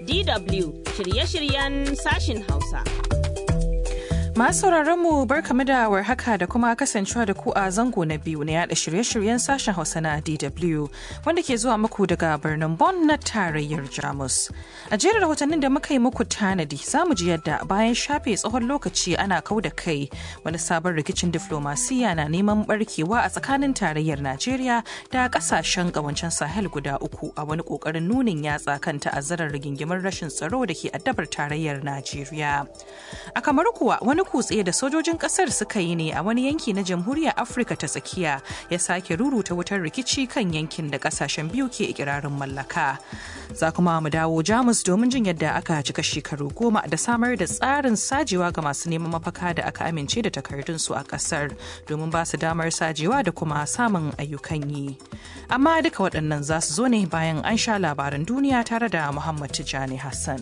DW shirye-shiryen sashin Hausa. Masu mu barkamu da warhaka da kuma kasancewa da ku a zango na biyu na yada shirye-shiryen sashen Hausa na DW wanda ke zuwa muku daga birnin Bonn na tarayyar Jamus. A jerin rahotannin da muka yi muku tanadi za mu ji yadda bayan shafe tsawon lokaci ana kau da kai wani sabon rikicin diflomasiya na neman barkewa a tsakanin tarayyar Najeriya da kasashen kawancen Sahel guda uku a wani kokarin nunin yatsa kan ta'azzarar rigingimin rashin tsaro da ke addabar tarayyar Najeriya. A kamar kuwa wani kutse da sojojin kasar suka yi ne a wani yanki na jamhuriyar afirka ta tsakiya ya sake ruruta wutar rikici kan yankin da kasashen biyu ke ikirarin mallaka za kuma mu dawo jamus domin jin yadda aka cika shekaru goma da samar da tsarin sajewa ga masu neman mafaka da aka amince da takardunsu a kasar domin ba su damar sajewa da kuma samun ayyukan yi amma duka waɗannan za su zo ne bayan an sha labaran duniya tare da muhammad tijjani hassan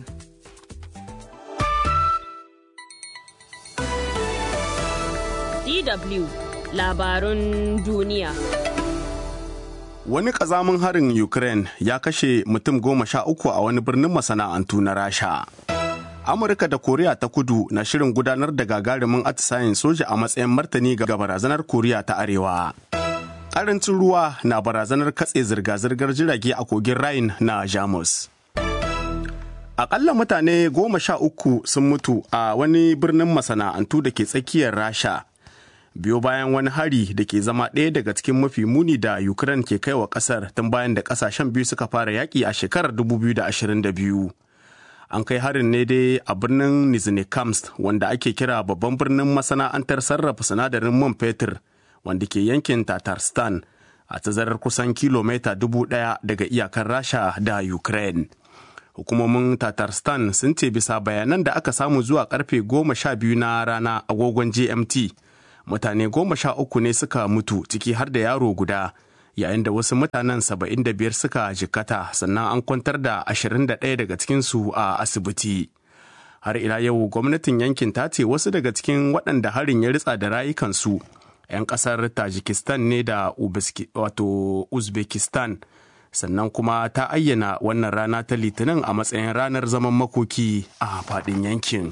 DW labarun duniya. Wani ƙazamin harin Ukraine ya kashe mutum goma sha uku a wani birnin masana'antu na Rasha. Amurka da Koriya ta kudu na shirin gudanar da gagarumin atisayen soja a matsayin martani ga barazanar Koriya ta Arewa. Ƙarancin ruwa na barazanar katse zirga-zirgar jirage a kogin Rhine na Jamus. Akalla mutane goma sha uku sun mutu a wani birnin masana'antu da ke tsakiyar Rasha. Biyo bayan wani hari da ke zama ɗaya daga cikin mafi muni da Ukraine ke kai wa ƙasar tun bayan da ƙasashen biyu suka fara yaƙi a shekarar 2022. An kai harin ne dai a birnin Nizhnekamsk wanda ake kira babban birnin masana'antar sarrafa sinadarin man fetur wanda ke yankin Tatarstan a tazarar kusan kilomita dubu ɗaya daga iyakar Rasha da Ukraine. hukumomin tatarstan sun ce bisa bayanan da aka samu zuwa karfe goma sha biyu na rana agogon gmt mutane goma sha uku ne suka mutu ciki har da yaro guda yayin da wasu mutanen saba'in da biyar suka jikkata sannan an kwantar da ashirin da ɗaya daga cikinsu a asibiti har ila yau gwamnatin yankin ta ce wasu daga cikin waɗanda harin ya ritsa da rayukansu 'yan ƙasar tajikistan ne da wato uzbekistan sannan kuma ta ayyana wannan rana ta litinin a matsayin ranar zaman makoki a faɗin yankin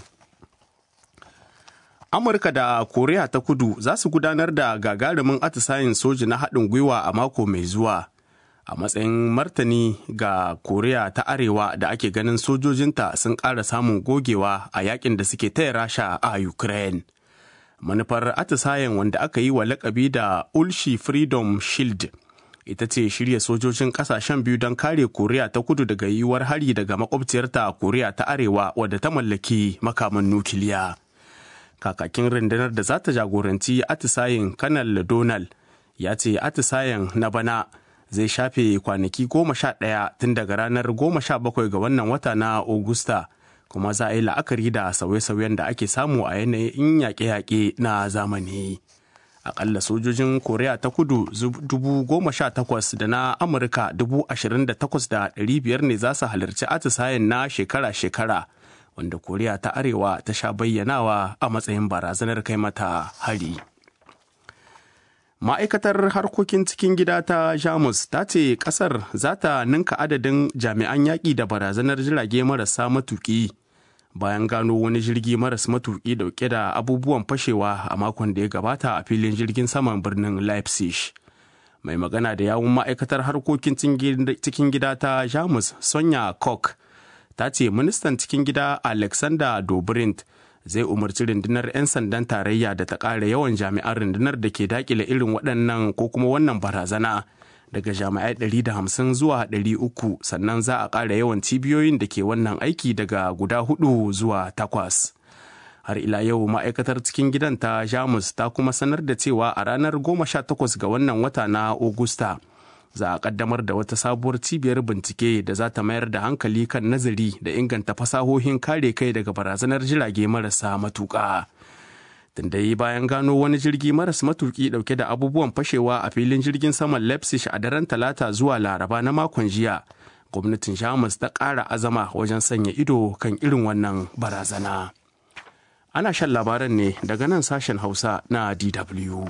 amurka da koriya ta kudu za su gudanar da gagarumin atisayen soji na haɗin gwiwa a mako mai zuwa a matsayin martani ga koriya ta arewa da ake ganin sojojinta sun ƙara samun gogewa a yakin da suke taya rasha a ukraine manufar atisayen wanda aka yi wa lakabi da ulshi freedom shield ita ce shirya sojojin kasashen biyu don kare koriya ta kudu daga yiwuwar hari daga makwabciyarta koriya ta arewa wadda ta mallaki makaman nukiliya kakakin rundunar da za ta jagoranci atisayen kanal donald ya ce atisayen na bana zai shafe kwanaki goma sha ɗaya tun daga ranar goma sha bakwai ga wannan wata na Ogusta, kuma za a yi la'akari da sauye-sauyen da ake samu a yanayin yaƙe-yaƙe na zamani. akalla sojojin koriya ta kudu dubu goma sha takwas da na amurka dubu ashirin da takwas da ɗari biyar ne za su halarci atisayen na shekara-shekara wanda koriya ta arewa ta sha bayyanawa a matsayin barazanar kai mata hari ma'aikatar harkokin cikin gida ta jamus ta ce kasar za ta ninka adadin jami'an yaƙi da barazanar jirage marasa matuƙi bayan gano wani jirgi maras matuƙi dauke da abubuwan fashewa a makon da ya gabata a filin jirgin saman birnin leipzig mai magana da yawun ma'aikatar harkokin cikin gida ta jamus sonya koch ta ce ministan cikin gida alexander dobrindt zai umarci rundunar 'yan sandan tarayya da ta ƙara yawan jami'an rundunar da ke dakile irin waɗannan ko kuma wannan barazana daga jami'ai 150 zuwa 300 sannan za a ƙara yawan cibiyoyin da ke wannan aiki daga guda hudu zuwa takwas. Har ila yau ma'aikatar cikin gidan ta Jamus ta kuma sanar da cewa a ranar 18 ga wannan wata na Ogusta za a kaddamar da wata sabuwar cibiyar bincike da za ta mayar da hankali kan nazari da inganta fasahohin kare kai daga barazanar jirage marasa matuƙa. dai bayan gano wani jirgi maras matuki dauke da abubuwan fashewa a filin jirgin saman leipzig a daren talata zuwa laraba na makon jiya gwamnatin jamus ta ƙara azama wajen sanya ido kan irin wannan barazana ana shan labaran ne daga nan sashen hausa na dw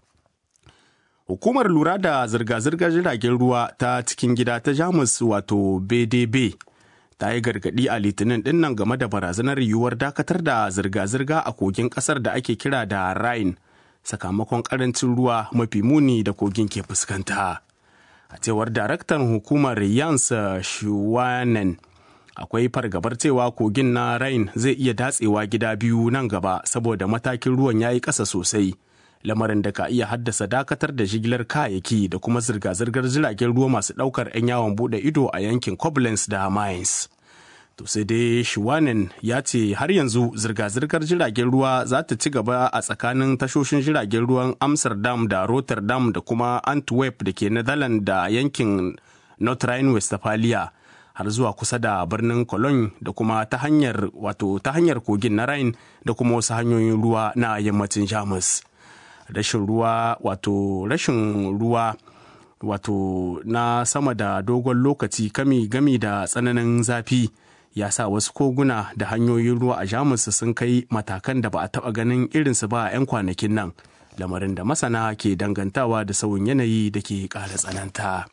Hukumar lura da zirga-zirgar jiragen ruwa ta cikin gida ta Jamus wato BDB ta yi gargaɗi a litinin dinnan game da barazanar yiwuwar dakatar da zirga-zirga a kogin ƙasar da ake kira da rhine sakamakon ƙarancin ruwa mafi muni da kogin ke fuskanta a cewar daraktan hukumar yans shuwanen akwai fargabar cewa kogin na rhine zai iya datsewa gida biyu nan gaba saboda matakin ruwan ya yi ƙasa sosai lamarin da ka iya haddasa dakatar da jigilar kayayyaki da kuma zirga-zirgar jiragen ruwa masu ɗaukar 'yan yawon buɗe ido a yankin koblenz da mines to sai dai shiwanen ya ce har yanzu zirga-zirgar jiragen ruwa za ta ci gaba a tsakanin tashoshin jiragen ruwan amsterdam da rotterdam da kuma antwerp da ke netherlands da yankin north rhine-westphalia har zuwa kusa da birnin cologne da kuma ta hanyar wato ta hanyar kogin na rhine da kuma wasu hanyoyin ruwa na yammacin jamus rashin ruwa wato rashin ruwa wato na sama da dogon lokaci kami gami da tsananin zafi ya sa wasu koguna da hanyoyin ruwa a jamus sun kai matakan da ba a taɓa ganin irinsu ba a 'yan kwanakin nan lamarin da masana ke dangantawa da sauyin yanayi da ke ƙara tsananta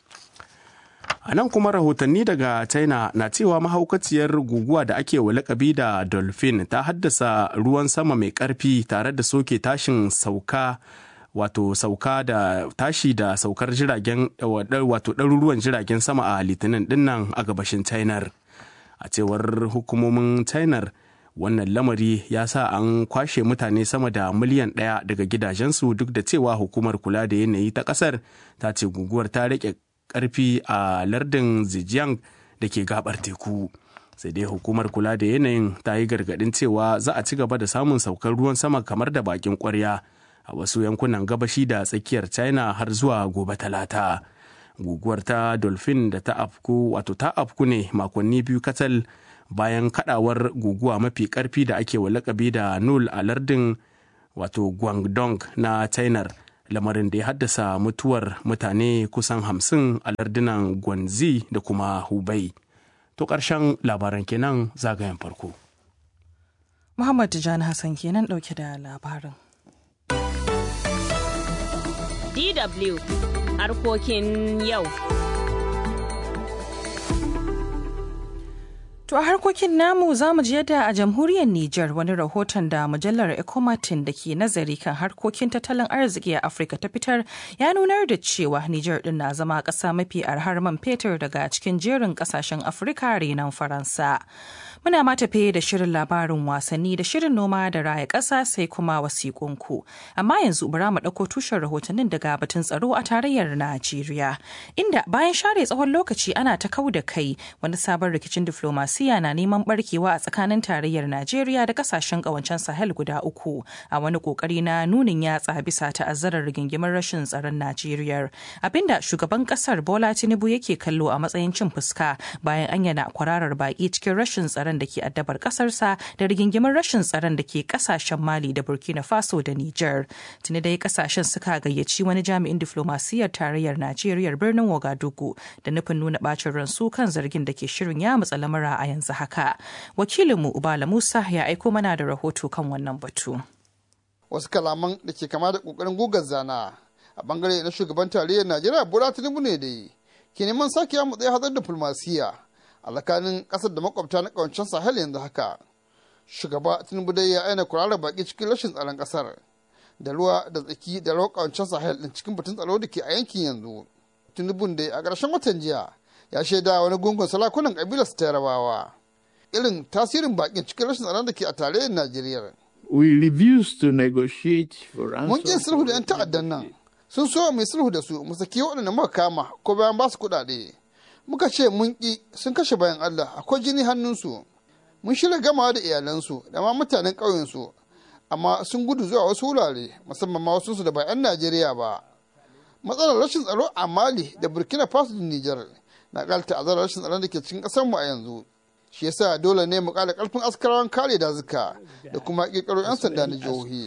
a nan kuma rahotanni daga china na cewa mahaukaciyar guguwa da ake wa lakabi da dolphin ta haddasa ruwan sama mai ƙarfi tare da soke tashin sauka wato sauka da tashi da saukar jiragen wato ɗaruruwan jiragen sama a litinin dinnan a gabashin china a cewar hukumomin china wannan lamari ya sa an kwashe mutane sama da miliyan ɗaya daga gidajensu duk da cewa hukumar kula da yanayi ta ƙasar ta ce guguwar ta rike ƙarfi a lardin zhejiang da ke gabar teku sai dai hukumar kula da yanayin ta yi gargaɗin cewa za a ci gaba da samun saukar ruwan sama kamar da bakin ƙwarya a wasu yankunan gabashi da tsakiyar china har zuwa gobe talata guguwar ta dolphin da ta afku wato ta afku ne makonni biyu kacal bayan kadawar guguwa mafi karfi da ake wa lakabi da nul a lardin wato guangdong na china lamarin da ya haddasa mutuwar mutane kusan hamsin a lardunan gwanzi da kuma hubei to ƙarshen labaran kenan zagayen farko muhammad tijjani hassan kenan ɗauke da labarin DW harkokin yau. To a harkokin namu za mu ji yadda a jamhuriyar Nijar wani rahoton da mujallar Ecomatin da ke nazari kan harkokin tattalin arziki a Afirka ta fitar ya nunar da cewa Nijar din na zama ƙasa mafi arhar man fetur daga cikin jerin ƙasashen Afirka renon Faransa. Muna ma tafe da shirin labarin wasanni da shirin noma da raya ƙasa sai kuma wasiƙunku. Amma yanzu bara mu ɗauko tushen rahotannin daga batun tsaro a tarayyar Najeriya. Inda bayan share tsawon lokaci ana ta kau da kai wani sabon rikicin diflomasiya na neman barkewa a tsakanin tarayyar Najeriya da kasashen ƙawancen Sahel guda uku a wani ƙoƙari na nunin yatsa bisa ta'azzarar rigingimar rashin tsaron Najeriya. Abinda shugaban ƙasar Bola Tinubu yake kallo a matsayin cin fuska bayan an yana kwararar baƙi cikin rashin tsaron tsaron da ke addabar kasarsa da rigingimin rashin tsaron da ke kasashen mali da burkina faso da niger tuni dai kasashen suka gayyaci wani jami'in diflomasiyyar tarayyar najeriya birnin wagadugu da nufin nuna bacin ransu kan zargin da ke shirin ya matsa lamura a yanzu haka wakilinmu ubala musa ya aiko mana da rahoto kan wannan batu wasu kalaman da ke kama da kokarin gugar zana a bangare na shugaban tarayyar najeriya bola tinubu ne dai ke neman sake ya matsayi hadar diflomasiyya a tsakanin kasar da makwabta na kawancin sahel yanzu haka shugaba tinubu dai ya aina kurarar baki cikin rashin tsaron kasar da ruwa da tsaki da rawar kawancin sahel din cikin batun tsaro da ke a yankin yanzu tinubun dai a ƙarshen watan jiya ya shaida wani gungun salakunan kabilar su yarabawa irin tasirin bakin cikin rashin tsaron da ke a tarayyar najeriya We refuse to negotiate for mun ƙin sulhu da 'yan ta'addan nan sun so mai sulhu da su mu saki waɗanda muka kama ko bayan ba su kuɗaɗe muka ce mun ƙi sun kashe bayan Allah akwai jini hannunsu mun shirya gamawa da iyalansu da ma mutanen ƙauyensu amma sun gudu zuwa wasu wurare musamman ma wasu da ba 'yan Najeriya ba matsalar rashin tsaro a Mali da Burkina Faso da Nijar na ƙara ta'azzarar rashin tsaron da ke cikin ƙasar mu a yanzu shi yasa dole ne mu ƙara ƙarfin askarawan kare dazuka da kuma ƙirƙiro 'yan sanda na jihohi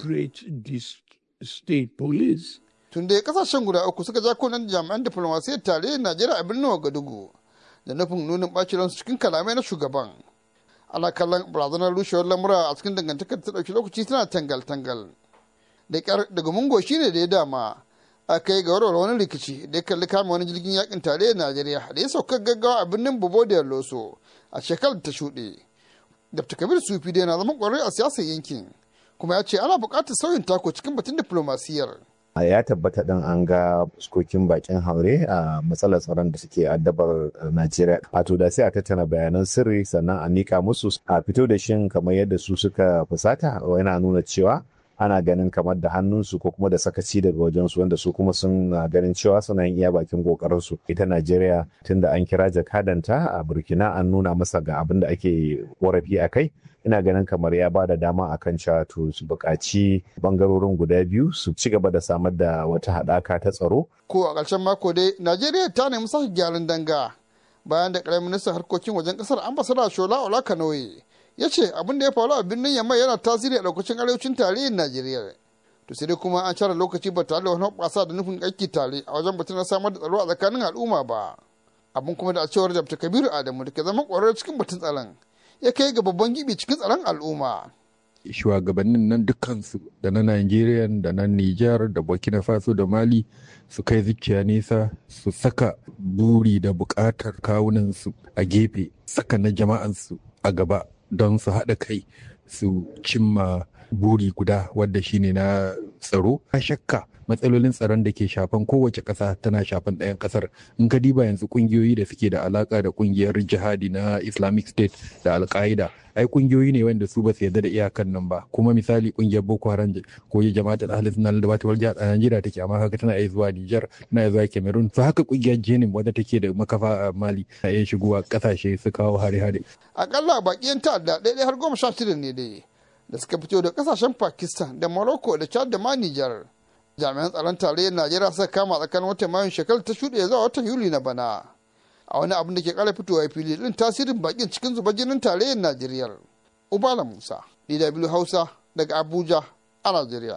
state police tun da kasashen guda uku suka ja kunan jami'an diflomasiyyar tarayyar najeriya a birnin wagadugu da nufin nunin ɓacin ransu cikin kalamai na shugaban ana kallon barazanar rushewar lamura a cikin dangantakar ta ɗauki lokaci tana tangal-tangal da ƙyar daga mungo shi ne da ya dama a kai ga warware wani rikici da ya kalli kama wani jirgin yakin tarayyar najeriya da ya sauka gaggawa a birnin bobo da loso a shekarar ta shuɗe dr kabir sufi dai na zama ƙwararre a siyasar yankin kuma ya ce ana buƙatar sauyin tako cikin batun diflomasiyyar ya tabbata ɗin an ga fuskokin bakin haure a matsalar tsaron da suke addabar Najeriya. Wato da sai a tattara bayanan sirri sannan a nika musu a fito da shin kamar yadda su suka fusata yana nuna cewa ana ganin kamar da hannunsu ko kuma da sakaci daga wajensu wanda su kuma sun ganin cewa suna yin iya bakin kokarinsu ita Najeriya tunda an kira jakadanta a Burkina an nuna masa ga abin da ake korafi a kai ina ganin kamar ya ba da dama a kan cewa to su buƙaci bangarorin guda biyu su ci gaba da samar da wata haɗaka ta tsaro. Ko a ƙarshen mako dai Najeriya ta nemi sake gyaran danga bayan da ƙaramin ministan harkokin wajen ƙasar ambasada Shola Olakanoye ya ce abin da ya faru a birnin Yamai yana tasiri a ɗaukacin arewacin tarihin Najeriya. To sai dai kuma an share lokaci ba tare da wani hoɓɓasa da nufin aiki tare a wajen batun na samar da tsaro a tsakanin al'umma ba. Abin kuma da a cewar Dr. Kabiru Adamu da ke zama ƙwararre cikin batun tsaron. ya kai ga babban gibi cikin tsaron al'umma. Shugabannin nan dukkansu da na Najeriya da na Nijar da Burkina Faso da Mali su kai zuciya nesa su saka buri da buƙatar kawunansu a gefe saka na jama'ansu a gaba don su haɗa kai su cimma buri guda wadda shine na tsaro. A shakka matsalolin tsaron da ke shafan kowace ƙasa tana shafan ɗayan ƙasar in ka diba yanzu ƙungiyoyi da suke da alaƙa da ƙungiyar jihadi na islamic state da alƙa'ida ai ƙungiyoyi ne wanda su ba su yarda da iyakan nan ba kuma misali ƙungiyar boko haram ko ya jama'atul ahli sunna da bata jihar a najeriya take amma haka tana iya zuwa niger tana iya zuwa cameroon to haka ƙungiyar jenim wadda take da makafa a mali na iya shigowa ƙasashe su kawo hare-hare. akalla baƙi ta'adda ɗaya har goma sha shida ne dai da suka fito da ƙasashen pakistan da morocco da chad da ma niger jami'an tsaron tarayyar najeriya suka kama tsakanin watan mayun shekarar ta shuɗe zuwa watan yuli na bana a wani abin da ke kara fitowa fili din tasirin bakin cikin zuba jinin tarayyar najeriya ubala musa dw hausa daga abuja a najeriya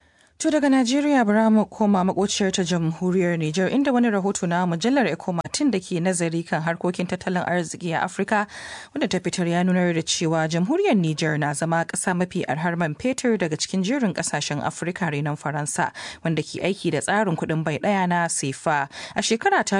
To daga Najeriya bara mu koma makociyar ta jamhuriyar Nijar inda wani rahoto na mujallar Ecomatin da ke nazari kan harkokin tattalin arziki a Afirka wanda ta fitar ya nunar da cewa jamhuriyar Nijar na zama ƙasa mafi arhar man fetur daga cikin jerin ƙasashen Afirka renon Faransa wanda ke aiki da tsarin kuɗin bai ɗaya na sefa. A shekara ta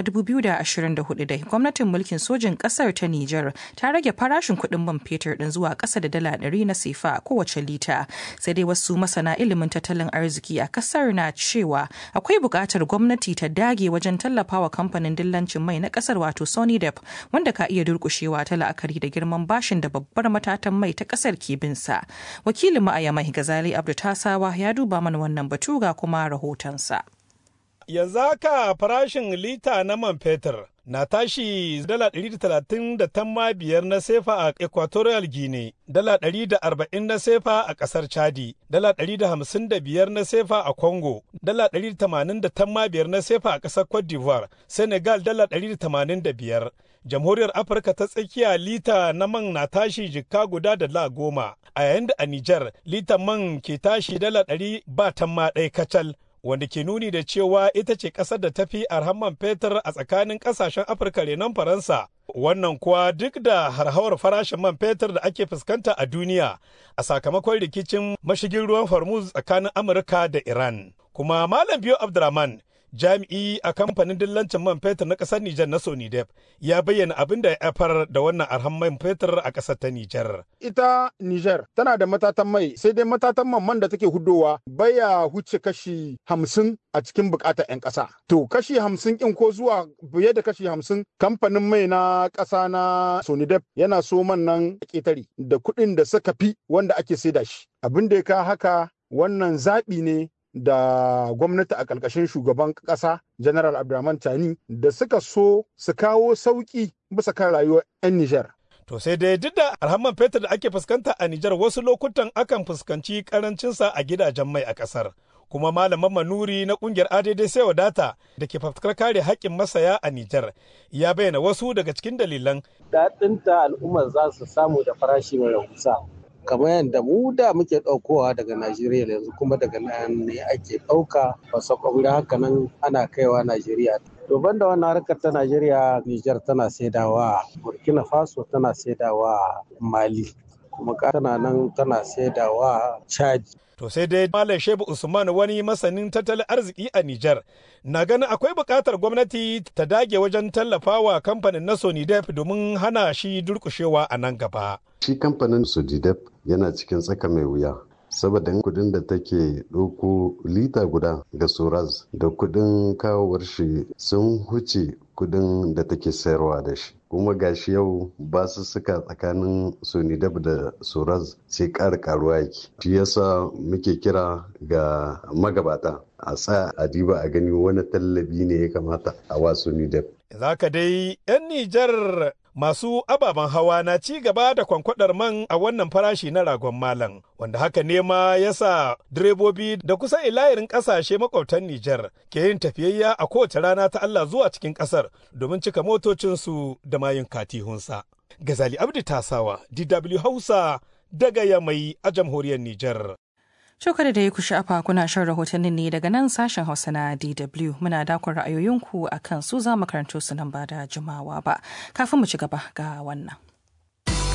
2024 dai gwamnatin mulkin sojin ƙasar ta Nijar ta rage farashin kuɗin man fetur ɗin zuwa ƙasa da dala ɗari na sefa kowace lita. Sai dai wasu masana ilimin tattalin arziki arziki a kasar na cewa akwai buƙatar gwamnati ta dage wajen tallafawa kamfanin dillancin mai na kasar wato sonidep wanda ka iya durƙushewa ta la'akari da girman bashin da babbar matatan mai ta kasar ke binsa wakilin mu a yamai gazali abdu tasawa ya duba mana wannan batu ga kuma rahotonsa yanzu haka farashin lita na man fetur na tashi dala ɗari da talatin da tamma biyar na sefa a equatorial guinea dala ɗari da arba'in na sefa a ƙasar chadi dala ɗari da hamsin da biyar na sefa a congo dala ɗari da tamanin da tamma biyar na sefa a ƙasar cote d'ivoire senegal dala ɗari da tamanin da biyar jamhuriyar afirka ta tsakiya lita na man na tashi jikka guda da la goma a yayin da a nijar litan man ke tashi dala ɗari ba tamma ɗaya kacal wanda ke nuni da cewa ita ce ƙasar da tafi arhan man fetur a tsakanin ƙasashen afirka renon faransa wannan kuwa duk da harhawar farashin man fetur da ake fuskanta a duniya a sakamakon rikicin mashigin ruwan hormuz tsakanin amurka da iran kuma malam biyo abdurrahman jami'i a kamfanin dillancin man fetur na ƙasar Nijar na Sonidep ya bayyana abin da ya haifar da wannan arhan man fetur a ƙasar ta Nijar. Ita Nijar tana da matatan mai sai dai matatan man man da take hudowa baya huce kashi hamsin a cikin bukatar 'yan ƙasa. To kashi hamsin in ko zuwa biye da kashi hamsin kamfanin mai na ƙasa na Sonidep yana so man nan ƙetare da kuɗin da suka fi wanda ake saida shi. Abin da ya ka haka wannan zaɓi ne da gwamnati a ƙarƙashin shugaban ƙasa general abdulrahman tani da suka so su kawo sauƙi bisa kan rayuwar 'yan nijar To sai dai duk da alhamman fetur da ake fuskanta a Nijar wasu lokutan akan fuskanci karancinsa a gidajen mai a ƙasar. Kuma malaman manuri na ƙungiyar ADD sai wadata da ke fafutukar kare haƙƙin masaya a Nijar ya bayyana wasu daga cikin dalilan. Daɗinta al'ummar za su samu da farashi mai rahusa. kamar yadda mu da muke ɗaukowa daga Najeriya yanzu kuma daga nan ne ake ɗauka wasu kwamri haka nan ana kaiwa Najeriya. To da wannan harkar ta Najeriya, Nijar tana saidawa, Burkina Faso tana saidawa Mali. kuma tana nan tana saidawa caji To sai dai Malam Shehu Usman wani masanin tattalin arziki a Nijar na ganin akwai buƙatar gwamnati ta dage wajen tallafawa kamfanin na Sonidep domin hana shi durƙushewa a nan gaba. Shi kamfanin Sonidep yana cikin tsaka mai wuya. saboda kudin da take ɗauko lita guda ga soraz da kudin kawowar shi sun huce kudin da take sayarwa da shi kuma gashi yau ba su suka tsakanin sonidab da soraz sai ƙara karuwa yake shi yasa muke kira ga magabata a sa a diba a gani wani tallabi ne ya kamata a wa sonidab Zaka dai 'yan Nijar masu ababen hawa na ci gaba da kwankwadar man a wannan farashi na ragon malam wanda haka ne ma ya sa direbobi da kusan ilayirin kasashe makwabtan Nijar ke yin tafiyayya a kowace rana ta Allah zuwa cikin kasar domin cika motocinsu da mayin katihunsa. Gazali Abdi Tasawa, DW Hausa daga Yamai a jamhuriyar Nijar. Shokar da ya ku sha'afa kuna shan rahotannin ne daga nan sashen Hausa na DW muna dakon ra'ayoyinku a kan su za mu karanto su nan ba da jimawa ba. Kafin mu ci gaba ga wannan.